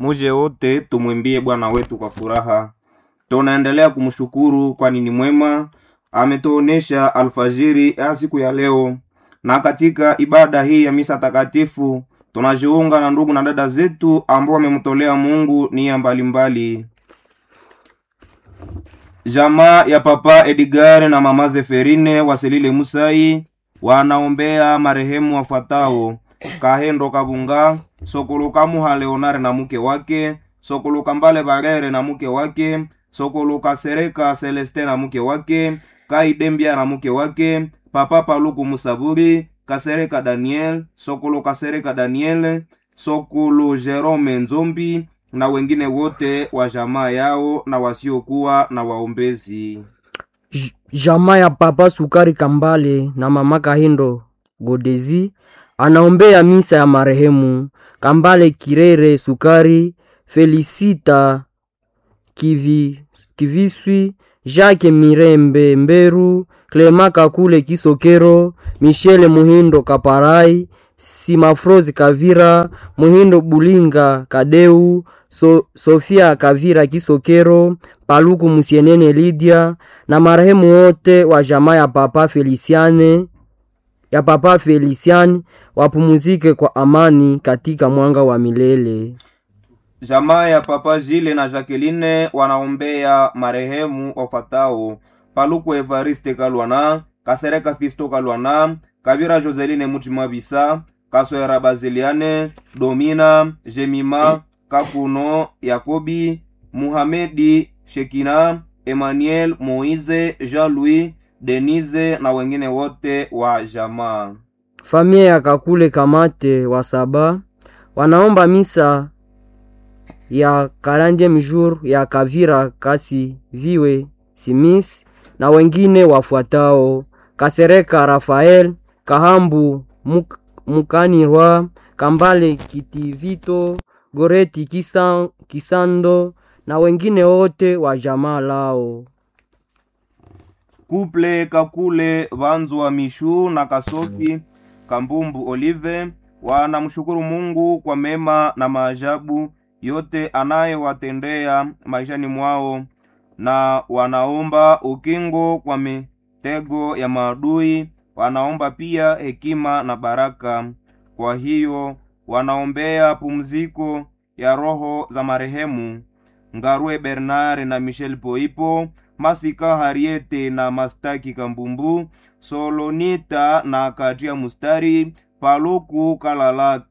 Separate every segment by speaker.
Speaker 1: Muje wote tumwimbie Bwana wetu kwa furaha. Tunaendelea kumshukuru kwani ni mwema, ametuonesha alfajiri ya siku ya leo, na katika ibada hii ya misa takatifu tunajiunga na ndugu na dada zetu ambao wamemtolea Mungu nia mbalimbali. Jamaa ya Papa Edgar na Mama Zeferine Waselile Musai wanaombea marehemu wafuatao: Kahendo Kabunga, Sokoluka Muha Leonare na mke wake, Sokoluka Mbale Barere na mke wake, Sokoluka Sereka Celeste na mke wake, Kaidembia na mke wake, Papa Paluku Musaburi, Kasereka Daniel, Sokolo Kasereka Daniel, Sokolo Jerome Nzombi na wengine wote wa jamaa yao na wasiokuwa na waombezi.
Speaker 2: J- Jamaa ya Papa Sukari Kambale na Mama Kahindo Godezi anaombea misa ya marehemu Kambale Kirere Sukari, Felisita Kivi, Kiviswi, Jacques Mirembe Mberu, Clema Kakule Kisokero, Michele Muhindo Kaparai, Simafrozi Kavira, Muhindo Bulinga Kadeu, so, Sofia Kavira Kisokero, Paluku Musienene Lydia na marehemu wote wa jamaa ya Papa Feliciane ya Papa Felician wapumuzike kwa amani katika mwanga wa milele.
Speaker 1: Jamaa ya Papa Jile na Jacqueline wanaombea marehemu wafatao: Paluku Evariste Kalwana, Kasereka Fisto Kalwana, Kabira Joseline Mutima Bisa, Kaswera Baziliane, Domina, Jemima, Kakuno, Yakobi, Muhamedi, Shekina, Emmanuel, Moize, Jean-Louis, Denise na wengine wote wa jamaa.
Speaker 2: Familia ya Kakule Kamate wa Saba wanaomba misa ya 40 jour ya Kavira Kasi Viwe Simis na wengine wafuatao: Kasereka Rafael Kahambu Muk, Mukanirwa Kambale Kitivito Goreti Kisan, Kisando na wengine wote wa jamaa lao.
Speaker 1: Kuple Kakule Vanzwa Mishu na Kasofi Kambumbu Olive wanamshukuru Mungu kwa mema na maajabu yote anayewatendea maishani mwao, na wanaomba ukingo kwa mitego ya maadui. Wanaomba pia hekima na baraka. Kwa hiyo wanaombea pumziko ya roho za marehemu Ngarwe Bernard na Michel Poipo, Masika Hariete na Mastaki Kambumbu, Solonita na Katia Mustari, Paluku Kalala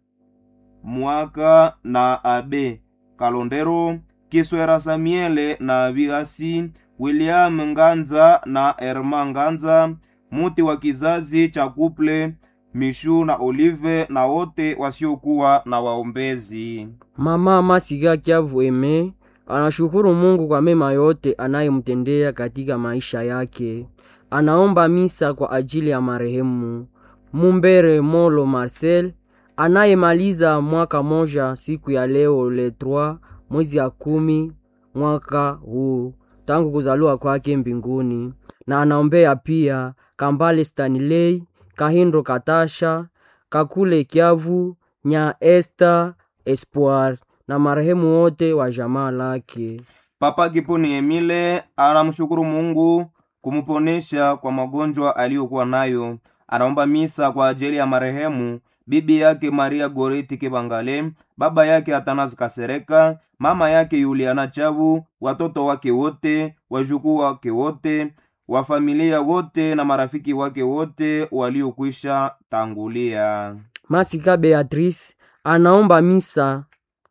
Speaker 1: Mwaka na Abe Kalondero, Kiswera Samiele na Vigasi, William Nganza na Erma Nganza, muti wa kizazi cha kuple Mishu na Olive na wote wasiokuwa na waombezi.
Speaker 2: Mama Masiga Kiavu Eme anashukuru Mungu kwa mema yote anayemtendea katika maisha yake. Anaomba misa kwa ajili ya marehemu Mumbere Molo Marcel anayemaliza mwaka moja siku ya leo le 3 mwezi ya kumi mwaka huu tangu kuzaliwa kwake mbinguni, na anaombea pia Kambale Stanley Kahindo Katasha Kakule Kiavu Nya Esther Espoir na marehemu wote wa jamaa lake.
Speaker 1: Papa Kiponi Emile anamshukuru Mungu kumuponesha kwa magonjwa aliyokuwa nayo. Anaomba misa kwa ajili ya marehemu bibi yake Maria Goreti Kibangale, baba yake Atanazi Kasereka, mama yake Yuliana Chabu, watoto wake wote, wajukuu wake wote, wa familia wote na marafiki wake wote waliokwisha tangulia.
Speaker 2: Masika Beatrice anaomba misa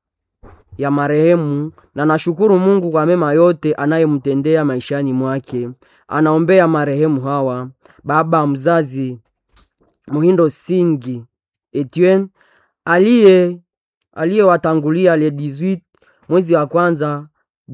Speaker 2: ya marehemu na nashukuru Mungu kwa mema yote anayemtendea maishani mwake. Anaombea marehemu hawa: baba mzazi Muhindo Singi Etienne aliye aliyewatangulia le 18 mwezi wa kwanza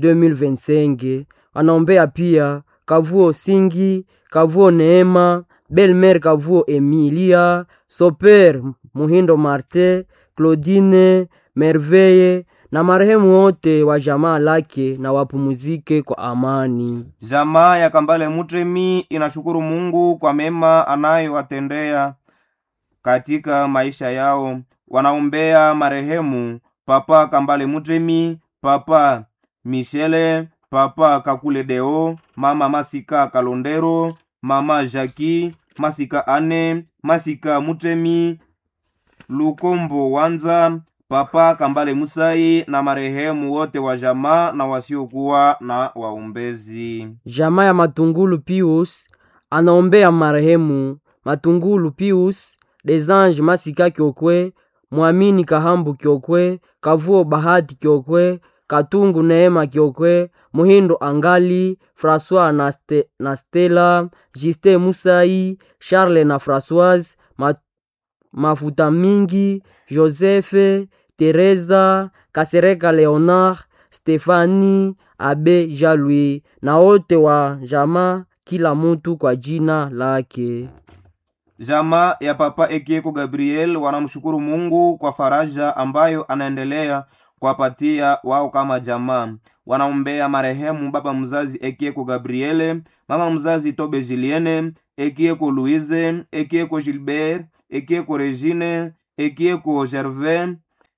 Speaker 2: 2025. Anaombea pia Kavuo Singi, Kavuo Neema, Belmer Kavuo Emilia, Soper Muhindo Marte, Claudine Merveille na marehemu wote wa jamaa lake na wapumuzike kwa amani.
Speaker 1: Jamaa ya Kambale Mutremi inashukuru Mungu kwa mema anayowatendea katika maisha yao. Wanaombea marehemu papa kambale mutremi papa michele papa kakule deo mama masika kalondero mama jaki masika ane masika mutremi lukombo wanza papa kambale musai na marehemu wote wa jamaa na wasiokuwa na waombezi
Speaker 2: jamaa ya matungulu pius anaombea marehemu matungulu pius desange masika kyokwe mwamini kahambu kyokwe kavuo bahati kyokwe katungu neema kyokwe muhindo angali françois na, Ste, na stela justin musai charles na françoise ma, mafuta mingi josefe teresa kasereka leonard stefani abe jalui na wote wa jamaa kila mutu kwa jina lake
Speaker 1: jamaa ya papa ekieko gabriel wanamshukuru mungu kwa faraja ambayo anaendelea kuwapatia wao kama jamaa wanaombea marehemu baba mzazi ekieko gabriele mama mzazi tobe juliene ekieko louise ekieko gilbert ekieko regine ekieko gervais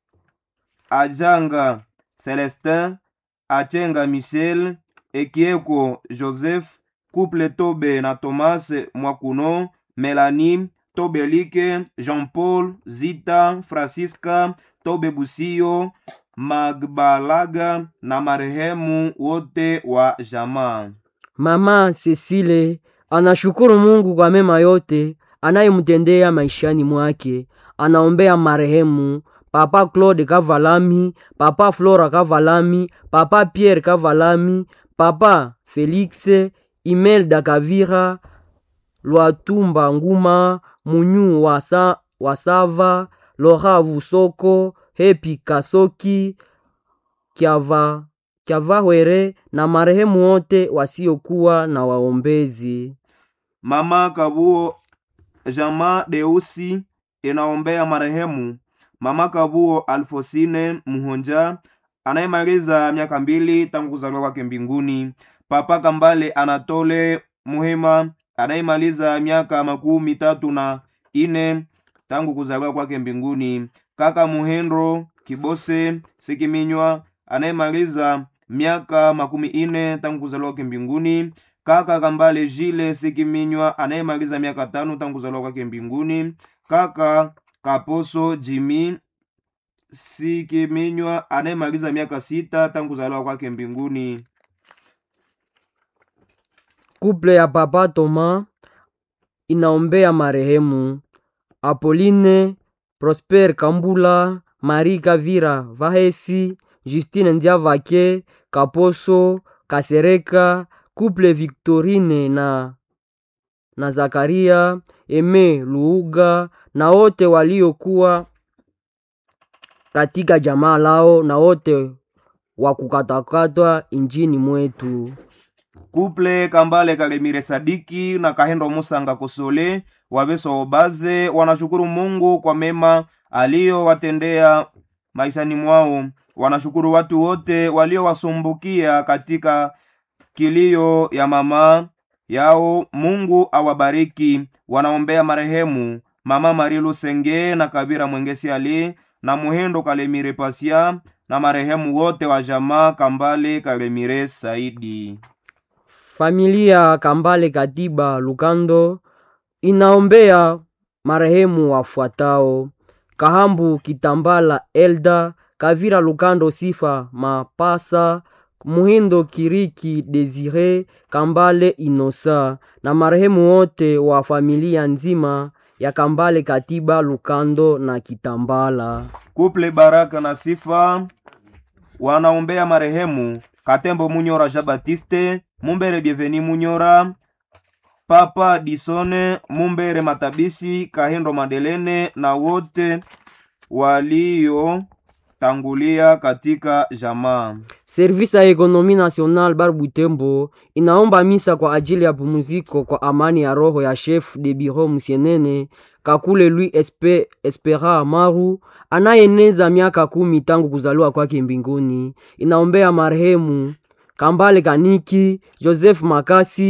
Speaker 1: ajanga celestin achenga michel ekieko joseph couple tobe na thomas mwakuno melanie tobelike jean paul zita francisca tobe busio magbalaga na marehemu wote wa jamaa
Speaker 2: mama cecile anashukuru mungu kwa mema yote anayemtendea maishani mwake anaombea marehemu papa claude kavalami papa flora kavalami papa pierre kavalami papa felix imelda kavira lwatumba nguma munyu wasa, wasava lora vusoko hepi kasoki kyava kyavahwere na marehemu wote wasiokuwa na waombezi
Speaker 1: mama kabuo jama deusi inaombea marehemu mama kabuo alfosine muhonja anayemaliza miaka mbili tangu kuzaliwa kwake mbinguni papa kambale anatole muhema anayemaliza miaka makumi tatu na ine tangu kuzaliwa kwake mbinguni kaka muhendro kibose sikiminywa anayemaliza miaka makumi ine tangu kuzaliwa kwake mbinguni kaka kambale jile sikiminywa anayemaliza miaka tano tangu kuzaliwa kwake mbinguni kaka kaposo jimi sikiminywa anayemaliza miaka sita tangu kuzaliwa kwake mbinguni
Speaker 2: kuple ya papa toma inaombea marehemu apoline prosper kambula mari kavira vahesi justine ndiavake kaposo kasereka kuple victorine na na zakaria eme luuga na wote waliokuwa katika jamaa lao na wote wa kukatakatwa injini mwetu
Speaker 1: kuple kambale kalemire sadiki na kahendo musanga kosole wabeso obaze wanashukuru mungu kwa mema aliyowatendea maishani mwao wanashukuru watu wote waliowasumbukia katika kilio ya mama yao mungu awabariki wanaombea marehemu mama mari lusenge na kabira mwengesi ali na muhendo kalemire pasia na marehemu wote wa jamaa kambale kalemire saidi
Speaker 2: familia kambale katiba lukando inaombea marehemu wafuatao kahambu kitambala elda kavira lukando sifa mapasa muhindo kiriki desire kambale inosa na marehemu wote wa familia nzima ya kambale katiba lukando na kitambala
Speaker 1: kuple baraka na sifa wanaombea marehemu katembo munyora jean batiste mumbere bienveni munyora papa disone mumbere matabishi kahindo madelene na wote waliotangulia katika jamaa
Speaker 2: servisi ya ekonomi national bar butembo inaomba misa kwa ajili ya pumziko kwa amani ya roho ya chef de bureau musienene kakule lui espe, espera maru anayeneza miaka kumi tangu kuzaliwa kwake mbinguni inaombea marehemu kambale kaniki joseph makasi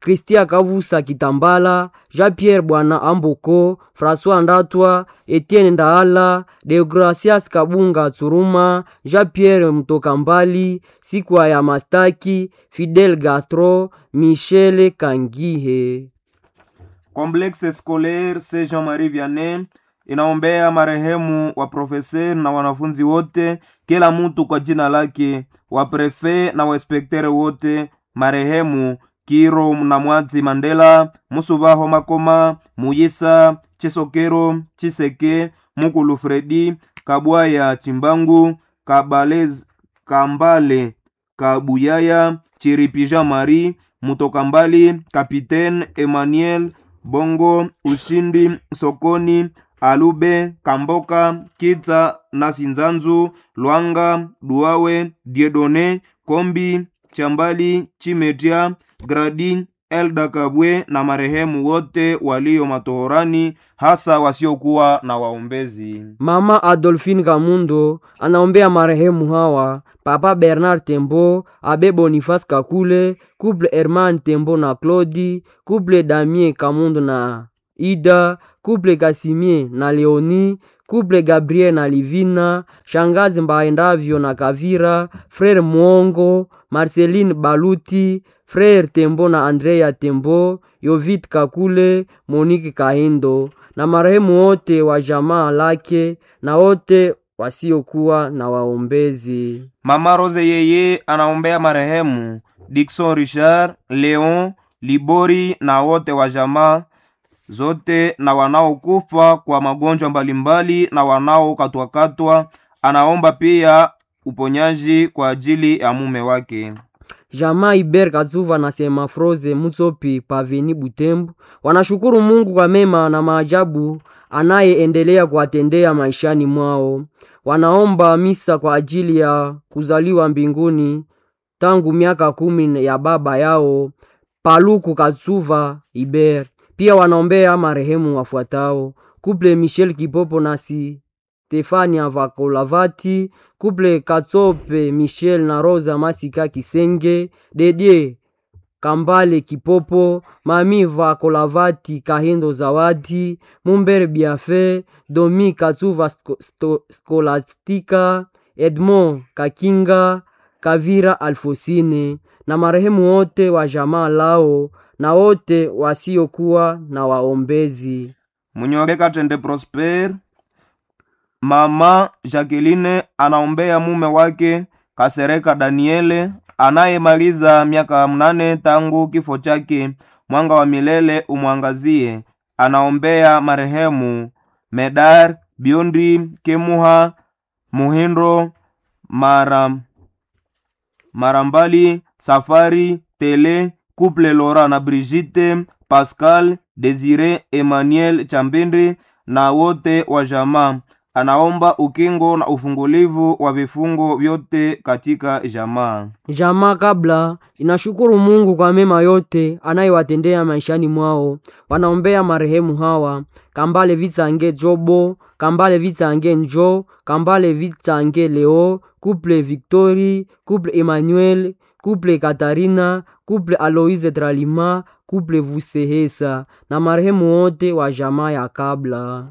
Speaker 2: Kristia Kavusa Kitambala, Jean-Pierre Bwana Amboko, François Ndatwa, Etienne Ndaala, Deogracias Kabunga Tsuruma, Jean-Pierre Mtoka Mbali, Sikwa ya Mastaki, Fidel Gastro, Michel Kangihe.
Speaker 1: Complexe Scolaire Saint Jean-Marie Vianney inaombea marehemu wa profeser na wanafunzi wote, kila mtu kwa jina lake, wa prefe na wainspektere wote, marehemu Kiro na Mwatsi Mandela, Musubaho Makoma, Muyisa Chisokero, Chiseke, Mukulu Fredi, Kabwaya Chimbangu, Kabalez, Kambale Kabuyaya, Chiripija Mari, Mutokambali, Kapitaine Emmanuel Bongo, Ushindi Sokoni, Alube Kamboka, Kitsa Nasinzanzu, Lwanga Duawe, Diedone Kombi, Chambali Chimetia, Gradi Elda Kabwe na marehemu wote walio matohorani, hasa wasiokuwa na waombezi.
Speaker 2: Mama Adolphine Kamundo anaombea marehemu hawa: Papa Bernard Tembo, Abe Boniface Kakule, Couple Herman Tembo na Claudi, Couple Damien Kamundo na Ida, Couple Kasimie na Leoni, Couple Gabriel na Livina, Shangazi Mbaendavyo na Kavira, Frere Mwongo, Marceline Baluti, Frere Tembo na Andrea Tembo, Yovit Kakule, Monique Kahindo na marehemu wote wa jamaa lake na wote wasiokuwa na waombezi.
Speaker 1: Mama Rose yeye anaombea marehemu Dickson Richard, Leon Libori na wote wa jamaa zote na wanaokufa kwa magonjwa mbalimbali na wanaokatwakatwa. Anaomba pia uponyaji kwa ajili ya mume wake.
Speaker 2: Jamaa Iber Kazuva na Sema Froze Mutsopi Paveni Butembo wanashukuru Mungu kwa mema na maajabu anayeendelea kuwatendea maishani mwao. Wanaomba misa kwa ajili ya kuzaliwa mbinguni tangu miaka kumi ya baba yao Paluku Kazuva Iber. Pia wanaombea marehemu wafuatao: Kuple Michel Kipopo nasi Stefania Vakolavati, Kuple Katsope Michel na Rosa Masika Kisenge, Dedie Kambale Kipopo, Mami Vakolavati Kahindo Zawadi, Mumbere Biafe, Domi Katsuva Sko- Sto- Skolastika, Edmond Kakinga, Kavira Alfosine na marehemu wote wa jamaa lao na wote wasiokuwa na waombezi.
Speaker 1: Munyore Katende Prosper, mama Jacqueline anaombea mume wake Kasereka Daniele anayemaliza miaka mnane tangu kifo chake. Mwanga wa milele umwangazie. Anaombea marehemu Medar Biondi Kemuha Muhindo Mara Marambali Safari Tele Couple Laura na Brigitte Pascal Desire Emmanuel Chambende na wote wa jamaa. Anaomba ukingo na ufungulivu wa vifungo vyote katika jamaa.
Speaker 2: Jamaa kabla inashukuru Mungu kwa mema yote anayewatendea maishani mwao. Wanaombea marehemu hawa: Kambale Vitsange Jobo, Kambale Vitsange Njo, Kambale Vitsange Leo, Couple Victori, Couple Emmanuel, Couple Katarina, Couple Aloise Tralima, Couple Vusehesa na marehemu wote wa jamaa ya kabla.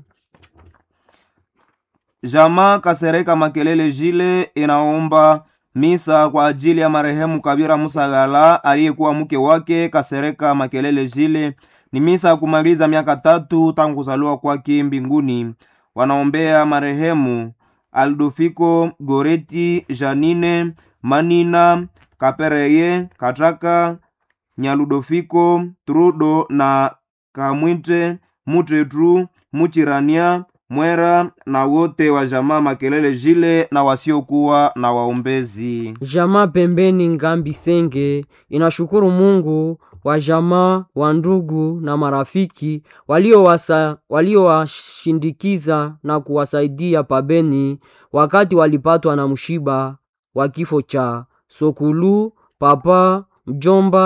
Speaker 1: Jamaa Kasereka Makelele Jile inaomba misa kwa ajili ya marehemu Kabira Musagala aliyekuwa mke wake Kasereka Makelele Jile. Ni misa ya kumaliza miaka tatu tangu kuzaliwa kwake mbinguni. Wanaombea marehemu Aldofiko Goreti, Janine Manina Kapereye Kataka Nyaludofiko Trudo na Kamwite Mutretru Muchirania Mwera na wote wa jamaa Makelele Jile na wasiokuwa na waombezi.
Speaker 2: Jamaa pembeni Ngambi Senge inashukuru Mungu wa jamaa wa ndugu na marafiki waliowasa- waliowashindikiza na kuwasaidia pabeni wakati walipatwa na mshiba wa kifo cha Sokulu, papa, mjomba,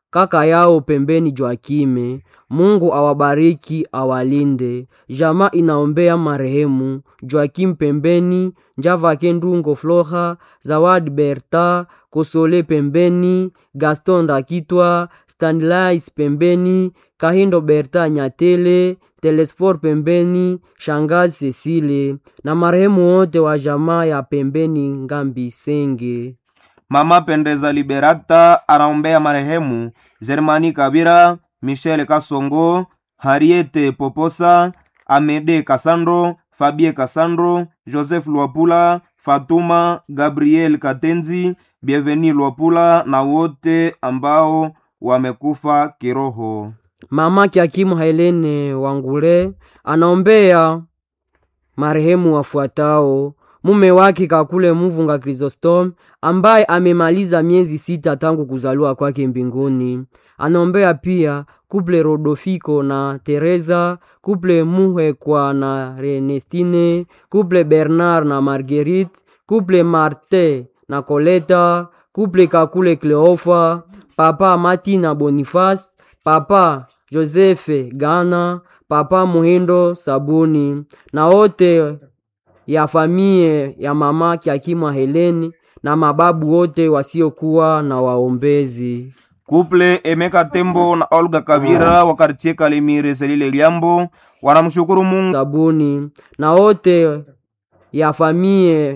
Speaker 2: kaka yao pembeni Joakime. Mungu awabariki awalinde. Jamaa inaombea marehemu Joakim pembeni, Njavake Ndungo Flora, Zawadi Berta, Kosole pembeni, Gaston Ndakitwa, Stanlais pembeni, Kahindo Berta Nyatele, Telesfor pembeni, Shangazi Cecile na marehemu wote wa jamaa ya pembeni Ngambi Senge.
Speaker 1: Mama Pendeza Liberata anaombea marehemu Germani Kabira, Michel Kasongo, Hariete Poposa, Amede Kasandro, Fabie Kasandro, Joseph Lwapula, Fatuma Gabriel Katenzi, Bienveni Lwapula na wote ambao wamekufa kiroho.
Speaker 2: Mama Kiakimu Helene Wangule anaombea marehemu wafuatao: mume wake Kakule Muvunga Chrysostom ambaye amemaliza miezi sita tangu kuzaliwa kwake mbinguni. Anaombea pia kuple Rodofiko na Teresa, kuple Muhekwa na Renestine, kuple Bernard na Marguerite, kuple Marte na Koleta, kuple Kakule Cleofa, papa Mati na Boniface, papa Josefe Gana, papa Muhindo Sabuni na wote ya famie ya mama Kiakimwa Heleni na mababu wote wasiokuwa na waombezi.
Speaker 1: Kuple Emeka Tembo na Olga Kabira wa kartie Kalemire Selile Liambo wanamshukuru Mungu
Speaker 2: Sabuni na wote ya famie